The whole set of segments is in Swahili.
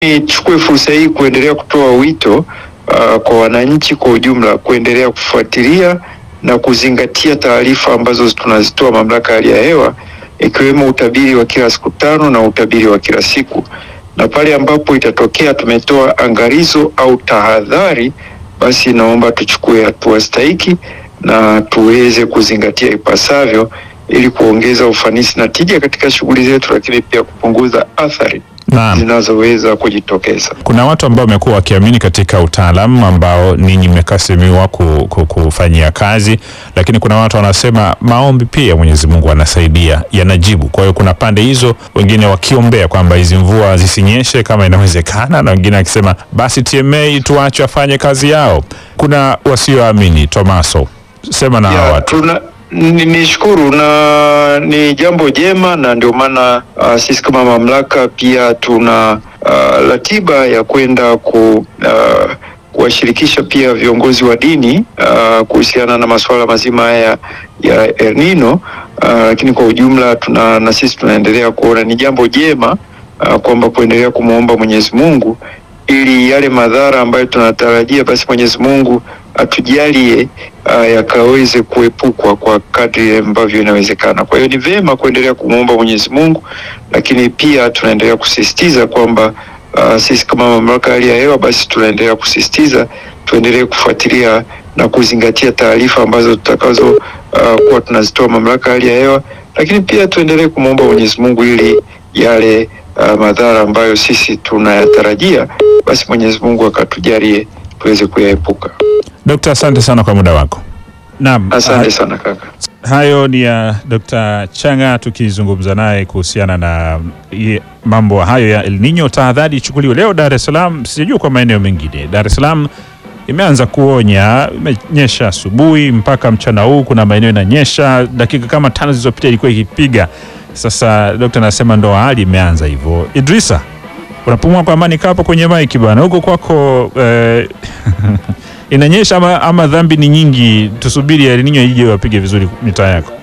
nichukue fursa hii kuendelea kutoa wito uh, kwa wananchi kwa ujumla kuendelea kufuatilia na kuzingatia taarifa ambazo tunazitoa mamlaka ya hali ya hewa ikiwemo utabiri wa kila siku tano na utabiri wa kila siku, na pale ambapo itatokea tumetoa angalizo au tahadhari, basi naomba tuchukue hatua stahiki na tuweze kuzingatia ipasavyo ili kuongeza ufanisi na tija katika shughuli zetu, lakini pia kupunguza athari Naam. zinazoweza kujitokeza. Kuna watu ambao wamekuwa wakiamini katika utaalamu ambao ninyi mmekasimiwa ku, ku, kufanyia kazi, lakini kuna watu wanasema maombi pia Mwenyezi Mungu anasaidia, yanajibu. Kwa hiyo kuna pande hizo, wengine wakiombea kwamba hizi mvua zisinyeshe kama inawezekana, na wengine akisema basi TMA tuache wafanye kazi yao. Kuna wasioamini. Tomaso, sema na hawa Ya, watu. tuna ni- nishukuru na ni jambo jema, na ndio maana uh, sisi kama mamlaka pia tuna uh, ratiba ya kwenda ku uh, kuwashirikisha pia viongozi wa dini uh, kuhusiana na masuala mazima haya ya El Nino uh, lakini kwa ujumla tuna na sisi tunaendelea kuona ni jambo jema uh, kwamba kuendelea kumwomba Mwenyezi Mungu ili yale madhara ambayo tunatarajia basi Mwenyezi Mungu atujalie uh, yakaweze kuepukwa kwa kadri ambavyo inawezekana. Kwa hiyo ni vema kuendelea kumwomba Mwenyezi Mungu, lakini pia tunaendelea kusisitiza kwamba uh, sisi kama mamlaka ya hali ya hewa basi tunaendelea kusisitiza tuendelee kufuatilia na kuzingatia taarifa ambazo tutakazo uh, kuwa tunazitoa mamlaka ya hali ya hewa, lakini pia tuendelee kumwomba Mwenyezi Mungu ili yale uh, madhara ambayo sisi tunayatarajia basi Mwenyezi Mungu akatujalie tuweze kuyaepuka. Dokta, asante sana kwa muda wako. Naam, Asante sana kaka. Hayo ni ya Dr. Changa tukizungumza naye kuhusiana na ye- mambo hayo ya El Nino. Tahadhari ichukuliwe leo Dar es Salaam, sijajua kwa maeneo mengine. Dar es Salaam imeanza kuonya, imenyesha asubuhi mpaka mchana huu, kuna maeneo inanyesha, dakika kama tano zilizopita ilikuwa ikipiga. Sasa dokta anasema ndo hali imeanza hivyo. Idrisa, unapumua kwa amani, kaa hapo kwenye maiki bwana, huko kwako eh, inanyesha ama, ama dhambi ni nyingi? Tusubiri El Nino ije wapige vizuri mitaa yako.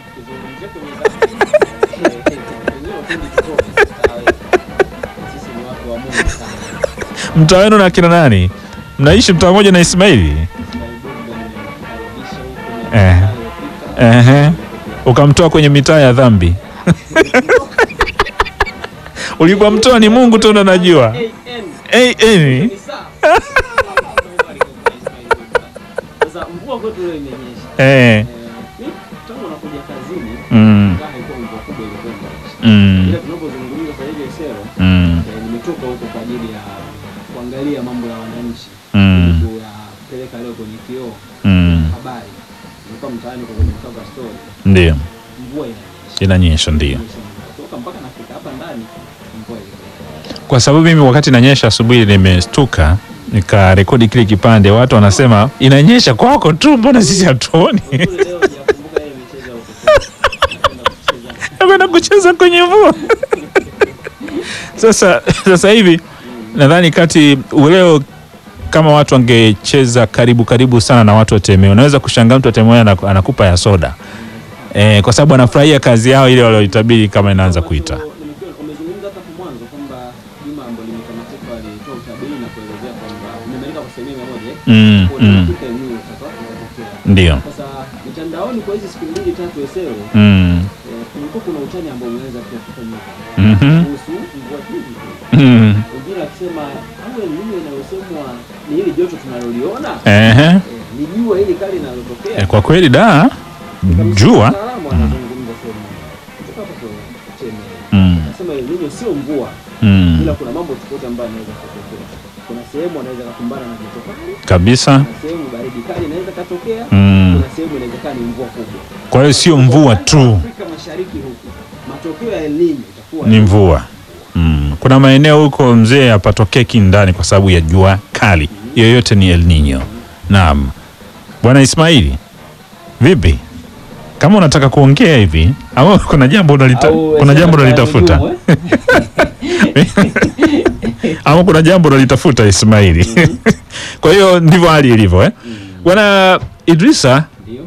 Mtaa wenu na kina nani? Mnaishi mtaa mmoja na Ismaili? Eh. Ehe. Ukamtoa kwenye mitaa ya dhambi. Ulipomtoa ni Mungu tu ndo najua. Eh, eh. Sasa mvua kwetu leo imenyesha. Eh. Eh, mimi tangu nakuja kazini Mm. ingawa haikuwa mvua kubwa ilikuwa imenyesha. Mm. Ila tunapozungumza sasa hivi Esero, Mm. eh, nimetoka huko kwa ajili ya kuangalia mambo ya wananchi. Mm. Kuyapeleka leo kwenye kioo Mm. habari. Nilikuwa mtaani kwa kwenye cover story. Ndio. Mvua inanyesha. Inanyesha ndio. Inanyesha mvua. Toka mpaka nafika hapa ndani mvua ilikuwa. Kwa sababu mimi wakati inanyesha asubuhi nimestuka nikarekodi kile kipande, watu wanasema inanyesha kwako tu, mbona sisi hatuoni? Kule leo sijakumbuka ile michezo ya utotoni. Napenda kucheza. Nakwenda kucheza kwenye mvua. Sasa sasa hivi nadhani kati leo kama watu wangecheza karibu karibu sana na watu wa Temeo, unaweza kushangaa mtu wa Temeo anaku- anakupa ya soda eh, kwa sababu anafurahia kazi yao ile walioitabiri kama inaanza kuita. Nimekuwa- umezungumza hata hapo mwanzo kwamba juma ambalo limetamatika walitoa utabiri na kuelezea kwamba umemaliza kwa asilimia mia moja eh? Mm, Kwa mm. dakika yenyewe itakuwa inatokea. Ndio. Sasa mitandaoni kwa hizi siku mbili tatu Esero Mm. eh, kulikuwa kuna utani ambao umeweza pia kufanyika Mhm. kuhusu mvua hizi tu. Mm. Wengine wakisema au El Nino inayosemwa ni hili joto tunaloliona Ehe. eh, ni jua hili kali linalotokea. Eh, Kwa kweli da jua Mtaalamu anazungumza sehemu kutoka hapo kwa Cheme. Mm. Anasema El Nino sio mvua mm. ila kuna mambo tofauti ambayo yanaweza kutokea. Kuna sehemu anaweza kukumbana na joto kali, kabisa kuna sehemu baridi kali inaweza katokea, Mm. kuna sehemu inawezekana ni mvua kubwa. kwa hiyo sio mvua tu Afrika Mashariki huku matokeo ya El Nino itakuwa ni mvua mm. kuna maeneo huko mzee hapatokee kindani kwa sababu ya jua kali yoyote ni El Nino naam bwana Ismaili vipi kama unataka kuongea hivi au kuna jambo unalita, Au kuna jambo Esero unalitafuta Karujumu, eh? ama kuna jambo unalitafuta Ismaili kwa hiyo ndivyo hali ilivyo eh? bwana Idrisa Ndio.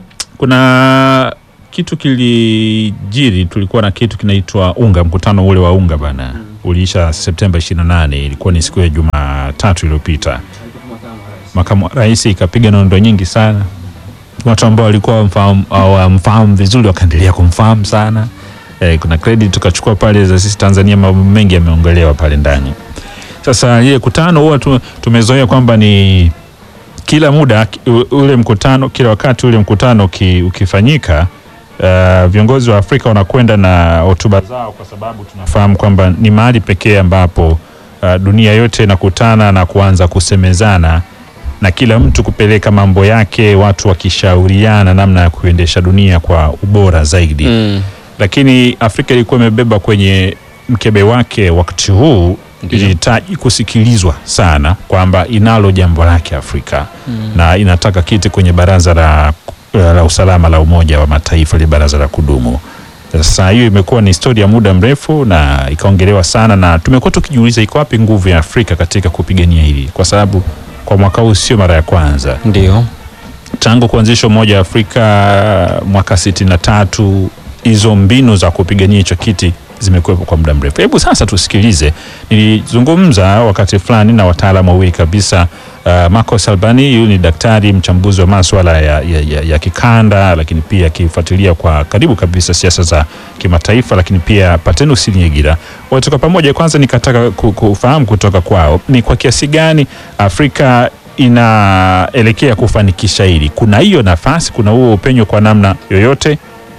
kuna kitu kilijiri, tulikuwa na kitu kinaitwa unga, mkutano ule wa unga bana uliisha Septemba 28, ilikuwa ni siku ya Jumatatu iliyopita. Alikuwa makamu wa rais. Makamu wa rais ikapiga nondo nyingi sana, watu ambao walikuwa wamfahamu- hawamfahamu vizuri wakaendelea kumfahamu sana. Eh, kuna credit tukachukua pale za sisi Tanzania, mambo mengi yameongelewa pale ndani. Sasa ile kutano huwa tu, tumezoea kwamba ni kila muda u- ule mkutano, kila wakati ule mkutano uki, ukifanyika uh, viongozi wa Afrika wanakwenda na hotuba zao, kwa sababu tunafahamu kwamba ni mahali pekee ambapo uh, dunia yote inakutana na kuanza kusemezana na kila mtu kupeleka mambo yake, watu wakishauriana namna ya kuendesha dunia kwa ubora zaidi Mm. lakini Afrika ilikuwa imebeba kwenye mkebe wake wakati huu Ndiyo. ilihitaji kusikilizwa sana kwamba inalo jambo lake Afrika na inataka kiti kwenye baraza la, la usalama la Umoja wa Mataifa, ile baraza la kudumu. Sasa hiyo imekuwa ni historia ya muda mrefu na ikaongelewa sana, na tumekuwa tukijiuliza iko wapi nguvu ya Afrika katika kupigania hili, kwa sababu kwa mwaka huu sio mara ya kwanza Ndio. tangu kuanzishwa Umoja wa Afrika mwaka sitini na tatu hizo mbinu za kupigania hicho kiti zimekuwepo kwa muda mrefu. Hebu sasa tusikilize. Nilizungumza wakati fulani na wataalamu wawili kabisa. Uh, Marco Salbani huyu ni daktari mchambuzi wa maswala ya, ya, ya, ya kikanda, lakini pia akifuatilia kwa karibu kabisa siasa za kimataifa, lakini pia Patenus Nyegira wote kwa pamoja. Kwanza nikataka ku- kufahamu kutoka kwao ni kwa kiasi gani Afrika inaelekea kufanikisha hili. Kuna hiyo nafasi, kuna huo upenyo kwa namna yoyote?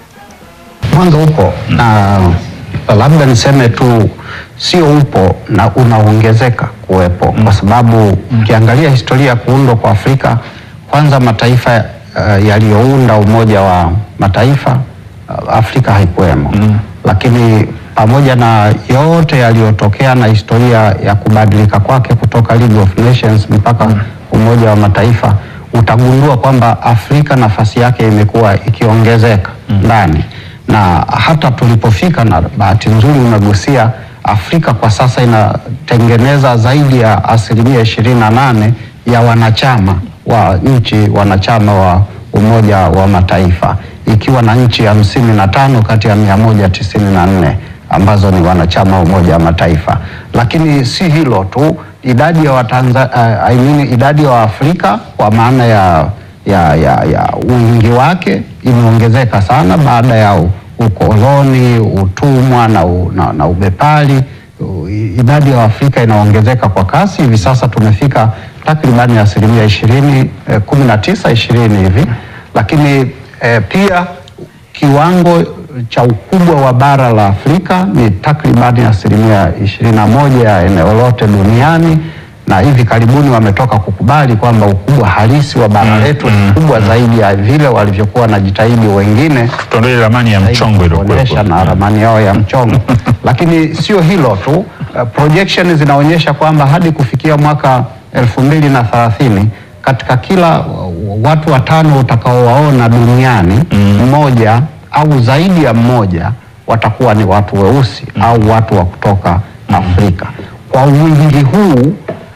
mwanzo upo na labda niseme tu sio upo na unaongezeka kuwepo kwa sababu ukiangalia historia ya kuundwa kwa Afrika, kwanza mataifa uh, yaliyounda Umoja wa Mataifa uh, Afrika haikuwemo lakini pamoja na yote yaliyotokea na historia ya kubadilika kwake kutoka League of Nations mpaka Umoja wa Mataifa, utagundua kwamba Afrika nafasi yake imekuwa ikiongezeka ndani na hata tulipofika, na bahati nzuri umegusia, Afrika kwa sasa inatengeneza zaidi ya asilimia ishirini na nane ya wanachama wa nchi wanachama wa Umoja wa Mataifa ikiwa na nchi hamsini na tano kati ya mia moja tisini na nne ambazo ni wanachama wa Umoja wa Mataifa. Lakini si hilo tu, idadi ya Watanza, uh, I mean, idadi ya Waafrika kwa maana ya, ya, ya, ya wingi wake imeongezeka sana baada ya u- ukoloni, utumwa na, u, na, na ubepari. U- Idadi ya Waafrika inaongezeka kwa kasi. Hivi sasa tumefika takribani asilimia ishirini, eh, kumi na tisa ishirini hivi, lakini eh, pia kiwango cha ukubwa wa bara la Afrika ni takribani asilimia ishirini na moja ya eneo lote duniani, na hivi karibuni wametoka kukubali kwamba ukubwa halisi wa bara letu ni kubwa zaidi ya vile walivyokuwa wanajitahidi wengine Tuondoe ramani ya mchongo kuonyesha iliyokuwepo. na ramani yao ya mchongo. Lakini sio hilo tu, uh, projection zinaonyesha kwamba hadi kufikia mwaka elfu mbili na thelathini katika kila uh, watu watano utakaowaona duniani mmoja au zaidi ya mmoja watakuwa ni watu weusi au watu wa kutoka Afrika. Kwa wingi huu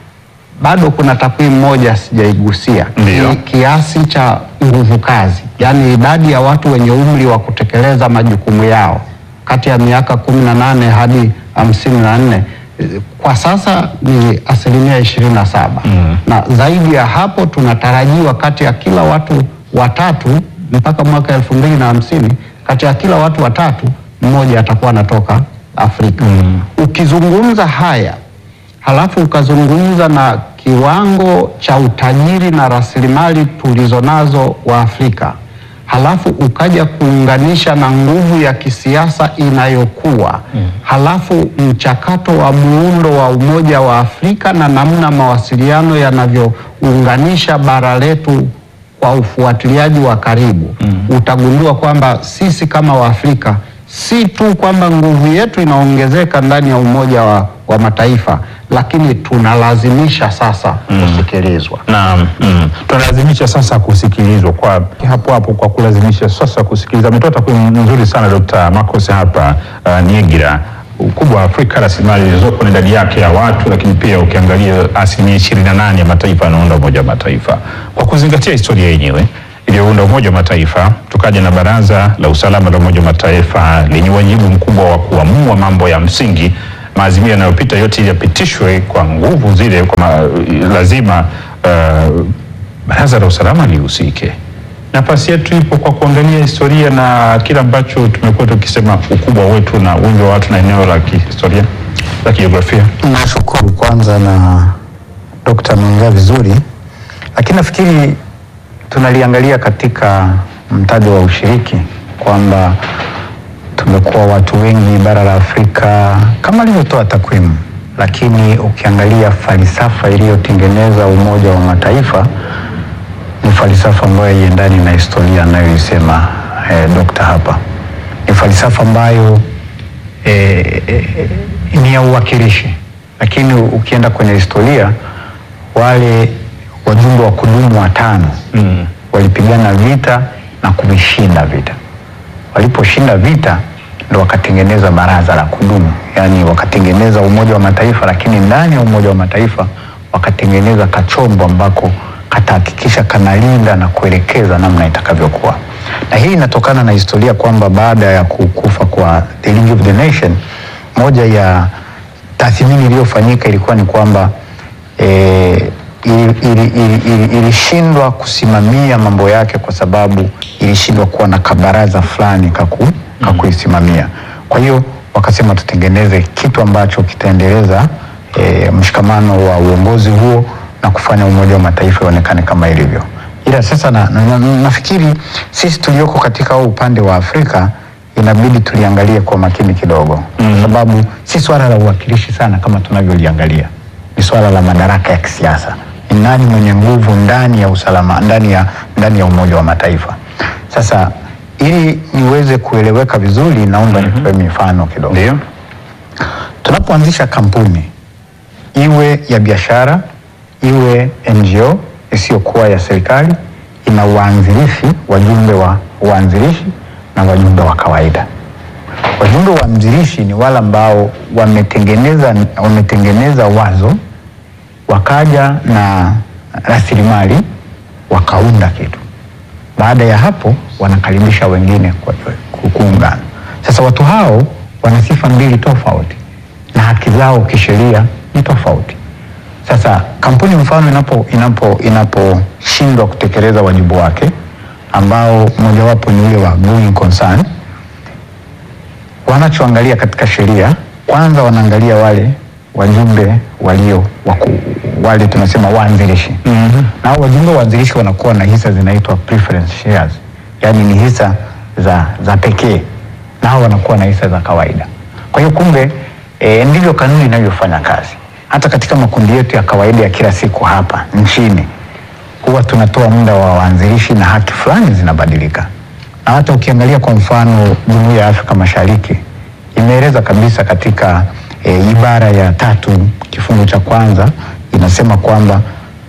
bado kuna takwimu moja sijaigusia, Ndiyo. Ni kiasi cha nguvu kazi, yaani idadi ya watu wenye umri wa kutekeleza majukumu yao kati ya miaka kumi na nane hadi hamsini na nne kwa sasa ni asilimia ishirini na saba na zaidi ya hapo tunatarajiwa kati ya kila watu watatu mpaka mwaka elfu mbili na hamsini kati ya kila watu watatu mmoja atakuwa anatoka Afrika. Ukizungumza haya halafu ukazungumza na kiwango cha utajiri na rasilimali tulizonazo wa Afrika, halafu ukaja kuunganisha na nguvu ya kisiasa inayokuwa halafu mchakato wa muundo wa Umoja wa Afrika na namna mawasiliano yanavyounganisha bara letu kwa ufuatiliaji wa karibu utagundua kwamba sisi kama Waafrika si tu kwamba nguvu yetu inaongezeka ndani ya Umoja wa, wa Mataifa, lakini tunalazimisha sasa kusikilizwa. Naam, mm. tunalazimisha sasa kusikilizwa kwa hapo hapo, kwa kulazimisha sasa kusikiliza. Ametoa takwimu nzuri sana Dr. Marcos hapa uh, Niegira, ukubwa wa Afrika, rasilimali zilizopo na idadi yake ya watu, lakini pia ukiangalia asilimia ishirini na nane ya mataifa yanaunda Umoja wa Mataifa, kwa kuzingatia historia yenyewe iliyounda Umoja wa Mataifa, tukaja na Baraza la Usalama la Umoja wa Mataifa lenye wajibu mkubwa wa kuamua mambo ya msingi maazimio yanayopita yote ili yapitishwe kwa nguvu zile, kwa ma, lazima uh, baraza la usalama lihusike. Nafasi yetu ipo kwa kuangalia historia na kile ambacho tumekuwa tukisema ukubwa wetu na wingi wa watu na eneo la kihistoria la kijiografia. Nashukuru kwanza na Dokta ameongea vizuri, lakini nafikiri tunaliangalia katika mtajo wa ushiriki kwamba tumekuwa watu wengi bara la Afrika kama alivyotoa takwimu, lakini ukiangalia falsafa iliyotengeneza Umoja wa Mataifa ni falsafa ambayo haiendani na historia anayoisema eh, dokta hapa. Ni falsafa ambayo eh, eh, ni ya uwakilishi, lakini ukienda kwenye historia wale wajumbe wa kudumu watano mm. walipigana vita na kuvishinda vita. Waliposhinda vita ndo wakatengeneza baraza la kudumu, yaani wakatengeneza Umoja wa Mataifa, lakini ndani ya Umoja wa Mataifa wakatengeneza kachombo ambako katahakikisha kanalinda na kuelekeza namna itakavyokuwa, na hii inatokana na historia kwamba baada ya kukufa kwa the League of the Nation, moja ya tathmini iliyofanyika ilikuwa ni kwamba eh, ilishindwa ili, ili, ili, ilishindwa kusimamia mambo yake kwa sababu ilishindwa kuwa na kabaraza fulani kaku, kakuisimamia. Kwa hiyo wakasema tutengeneze kitu ambacho kitaendeleza e, mshikamano wa uongozi huo na kufanya Umoja wa Mataifa ionekane kama ilivyo. Ila sasa na, na, na, nafikiri sisi tulioko katika huu upande wa Afrika inabidi tuliangalie kwa makini kidogo mm. kwa sababu si swala la uwakilishi sana kama tunavyoliangalia ni swala la madaraka ya kisiasa. Ni nani mwenye nguvu ndani ya usalama, ndani ya, ndani ya Umoja wa Mataifa. Sasa ili niweze kueleweka vizuri, naomba mm nitoe mifano kidogo. Ndio. Tunapoanzisha kampuni iwe ya biashara iwe NGO isiyokuwa ya serikali, ina waanzilishi, wajumbe wa waanzilishi na wajumbe wa kawaida. Wajumbe waanzilishi ni wale ambao wametengeneza, wametengeneza wazo wakaja na rasilimali wakaunda kitu. Baada ya hapo wanakaribisha wengine kwa ku- kuungana. Sasa watu hao wana sifa mbili tofauti na haki zao kisheria ni tofauti. Sasa kampuni mfano inapo inapo inaposhindwa kutekeleza wajibu wake ambao mojawapo ni ule wa going concern, wanachoangalia katika sheria kwanza, wanaangalia wale wajumbe walio waku, wale tunasema waanzilishi mm-hmm. na hao wajumbe waanzilishi wanakuwa na hisa zinaitwa preference shares, yaani ni hisa za, za pekee, na hao wanakuwa na hisa za kawaida. Kwa hiyo kumbe, e, ndivyo kanuni inavyofanya kazi. Hata katika makundi yetu ya kawaida ya kila siku hapa nchini huwa tunatoa muda wa waanzilishi na haki fulani zinabadilika, na hata ukiangalia kwa mfano Jumuiya ya Afrika Mashariki imeeleza kabisa katika e, ibara ya tatu kifungu cha kwanza inasema kwamba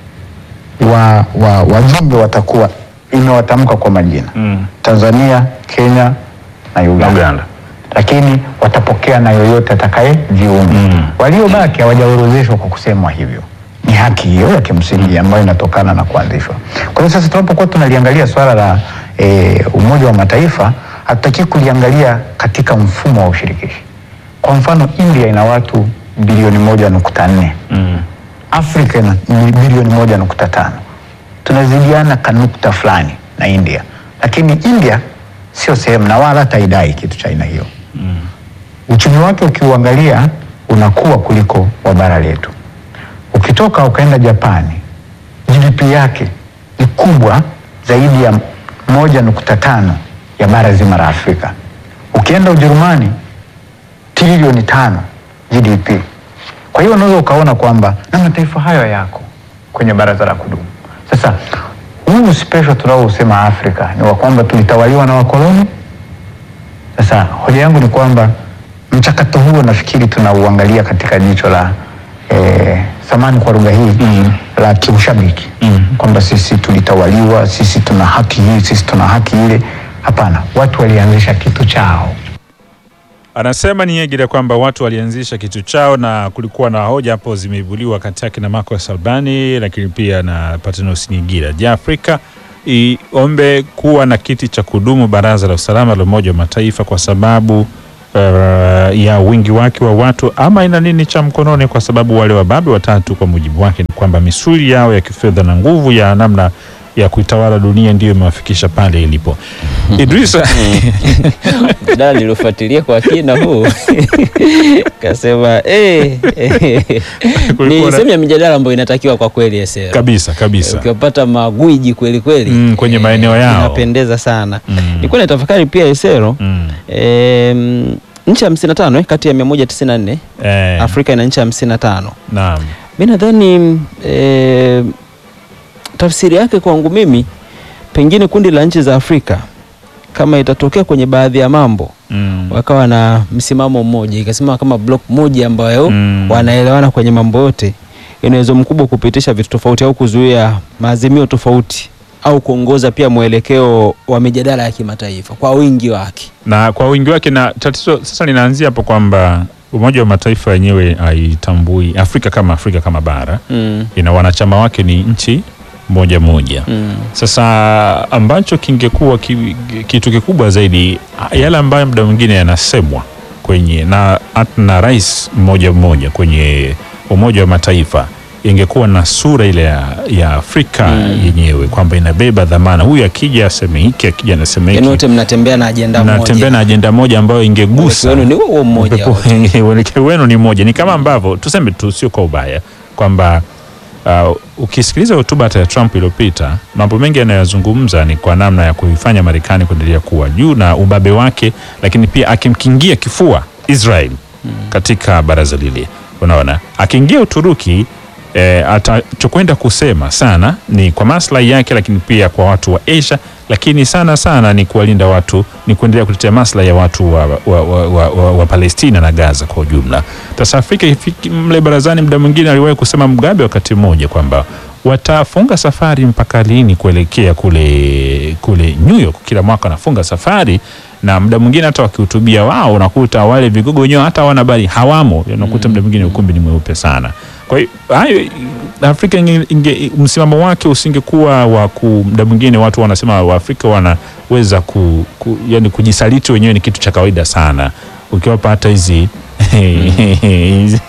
wa, wa, wajumbe watakuwa imewatamka kwa majina Mm. Tanzania, Kenya na Uganda, Uganda. lakini watapokea na yoyote atakayejiunga. Mm. Waliobaki hawajaorodheshwa kwa kusemwa hivyo. Ni haki hiyo ya kimsingi ambayo inatokana na kuanzishwa. Kwa hiyo sasa tunapokuwa tunaliangalia swala la e, Umoja wa Mataifa, hatutaki kuliangalia katika mfumo wa ushirikishi. Kwa mfano, India ina watu bilioni moja nukta nne Mm. Afrika ina bilioni moja nukta tano tunazidiana kanukta fulani na India, lakini India sio sehemu na wala hata idai kitu cha aina hiyo mm. Uchumi wake ukiuangalia unakuwa kuliko wa bara letu. Ukitoka ukaenda Japani, GDP yake ni kubwa zaidi ya moja nukta tano ya bara zima la Afrika. Ukienda Ujerumani trilioni tano GDP. Kwa hiyo unaweza ukaona kwamba na mataifa hayo yako kwenye baraza la kudumu. Sasa huu special tunaousema Afrika ni wa kwamba tulitawaliwa na wakoloni. Sasa hoja yangu ni kwamba mchakato huo nafikiri tunauangalia katika jicho la eh, samani kwa lugha hii mm. la kiushabiki mm. kwamba sisi tulitawaliwa, sisi tuna haki hii, sisi tuna haki ile. Hapana, watu walianzisha kitu chao. Anasema Niegere kwamba watu walianzisha kitu chao na kulikuwa na hoja hapo zimeibuliwa kati yake na Marcos Albani, lakini pia na Patnos Nigira. Je, Afrika iombe kuwa na kiti cha kudumu baraza la usalama la Umoja wa Mataifa kwa sababu uh, ya wingi wake wa watu ama ina nini cha mkononi, kwa sababu wale wababe watatu kwa mujibu wake ni kwamba misuli yao ya kifedha na nguvu ya namna ya kuitawala dunia ndiyo imewafikisha pale ilipo. Idrisa, mjadala niliofuatilia kwa kina huu kasema eh, eh, Kulikuwa ni na- sehemu ya mijadala ambayo inatakiwa kwa kweli Esero. kabisa kabisa Ukiwapata magwiji kweli kweli Mm, kwenye maeneo yao. inapendeza sana. Mm. Nilikuwa natafakari pia Esero Mm. em, nchi hamsini na tano eh, kati ya mia moja tisini na nne Eh, Afrika ina nchi hamsini na tano naam. mi nadhani eh, tafsiri yake kwangu mimi pengine kundi la nchi za Afrika kama itatokea kwenye baadhi ya mambo Mm. wakawa na msimamo mmoja ikasimama kama block moja ambayo Mm. wanaelewana kwenye mambo yote, ina uwezo mkubwa kupitisha vitu tofauti au kuzuia maazimio tofauti au kuongoza pia mwelekeo wa mijadala ya kimataifa kwa wingi wake. na kwa wingi wake, na tatizo sasa linaanzia hapo kwamba Umoja wa Mataifa wenyewe haitambui Afrika kama Afrika kama bara, mm. ina wanachama wake ni nchi moja moja. Mm. Sasa ambacho kingekuwa ki, kitu kikubwa zaidi, yale ambayo muda mwingine yanasemwa kwenye na, hata na rais mmoja mmoja kwenye Umoja wa Mataifa ingekuwa na sura ile ya, ya Afrika Mm. yenyewe kwamba inabeba dhamana, huyu akija aseme hiki, akija anasema Yaani hiki, wote mnatembea na ajenda mnatembea moja. na ajenda moja ambayo ingegusa Mwelekeo wenu ni huo mmoja Upepo- wote. uelekeo wenu ni moja, ni kama ambavyo tuseme tu, sio kwa ubaya kwamba uh, ukisikiliza hotuba hata ya Trump iliyopita, mambo mengi yanayozungumza ni kwa namna ya kuifanya Marekani kuendelea kuwa juu na ubabe wake, lakini pia akimkingia kifua Israel katika baraza lile. Unaona, akiingia Uturuki eh, atachokwenda kusema sana ni kwa maslahi yake, lakini pia kwa watu wa Asia, lakini sana sana ni kuwalinda watu, ni kuendelea kutetea maslahi ya watu wa, wa, wa, wa, wa, wa Palestina na Gaza kwa ujumla. Sasa Afrika ifiki mle barazani, muda mwingine aliwahi kusema Mugabe wakati mmoja kwamba watafunga safari mpaka lini kuelekea kule kule New York. Kila mwaka wanafunga safari na muda mwingine hata wakihutubia wao unakuta wale vigogo wenyewe hata hawana habari, hawamo. Unakuta muda mwingine ukumbi ni mweupe sana. Kwa hiyo hayo Afrika inge, inge, msimamo wake usingekuwa wa ku, muda mwingine watu wanasema Waafrika wanaweza ku, ku, yani kujisaliti wenyewe ni kitu cha kawaida sana, ukiwapa hata hizi hizi-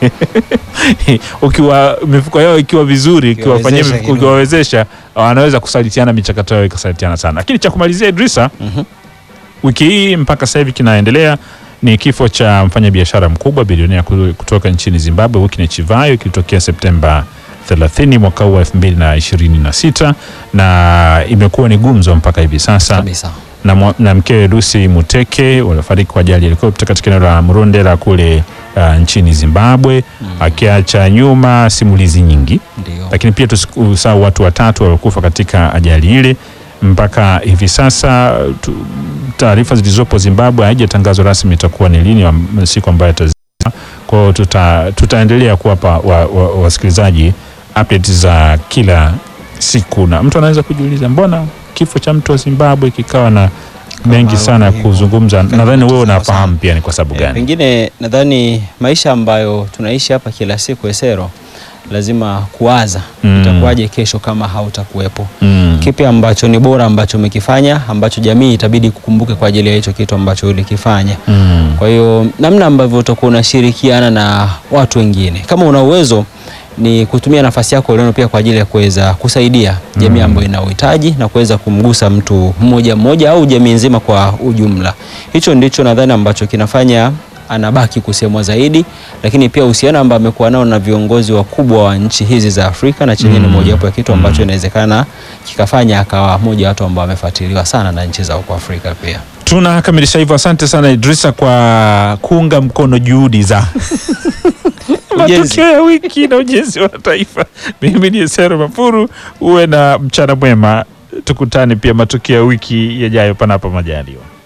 ukiwa mifuko yao ikiwa vizuri, ukiwafanyia Ukiwawezesha mifuko- kidogo. ukiwawezesha wanaweza kusalitiana, michakato yao ikasalitiana sana. Lakini cha kumalizia Idrisa, Mhm. wiki hii mpaka sasa hivi kinaendelea ni kifo cha mfanyabiashara mkubwa bilionea ku- kutoka nchini Zimbabwe Wycliffe Chivayo kilitokea Septemba 30 mwaka huu wa 2026 na imekuwa ni gumzo mpaka hivi sasa Kabisa. na, mwa- na mkewe Lucy Muteke waliofariki kwa ajali ya helikopta katika eneo la Murundera kule uh, nchini Zimbabwe akiacha nyuma simulizi nyingi Ndio. lakini pia tusisahau watu watatu waliokufa katika ajali ile. Mpaka hivi sasa tu- taarifa zilizopo Zimbabwe haijatangazwa rasmi itakuwa ni lini am- siku ambayo itazima. Kwa hiyo tuta, tutaendelea kuwapa wa- wa- wasikilizaji updates za kila siku, na mtu anaweza kujiuliza mbona kifo cha mtu wa Zimbabwe kikawa na mengi sana ya hivyo. kuzungumza. Kama Nadhani wewe sawa unafahamu sana. pia ni kwa sababu Eh, gani. Pengine nadhani maisha ambayo tunaishi hapa kila siku Esero, lazima kuwaza Mm. itakuwaje kesho kama hautakuwepo. Mm. Kipi ambacho ni bora ambacho umekifanya ambacho jamii itabidi kukumbuke kwa ajili ya hicho kitu ambacho ulikifanya. Mm. Kwa hiyo namna ambavyo utakuwa unashirikiana na watu wengine, kama una uwezo ni kutumia nafasi yako ulionayo pia kwa ajili ya kuweza kusaidia jamii ambayo ina uhitaji na kuweza kumgusa mtu mmoja mmoja au jamii nzima kwa ujumla. Hicho ndicho nadhani ambacho kinafanya anabaki kusemwa zaidi, lakini pia uhusiano ambao amekuwa nao na viongozi wakubwa wa nchi hizi za Afrika na chenye ni Mm. mojawapo ya kitu ambacho Mm. inawezekana kikafanya akawa mmoja wa watu ambao wamefuatiliwa sana na nchi za huko Afrika pia. Tunakamilisha hivyo. Asante sana Idrisa kwa kuunga mkono juhudi za matukio ya wiki na ujenzi wa taifa. Mimi ni Esero Mafuru, uwe na mchana mwema, tukutane pia matukio ya wiki yajayo, panapo majaliwa.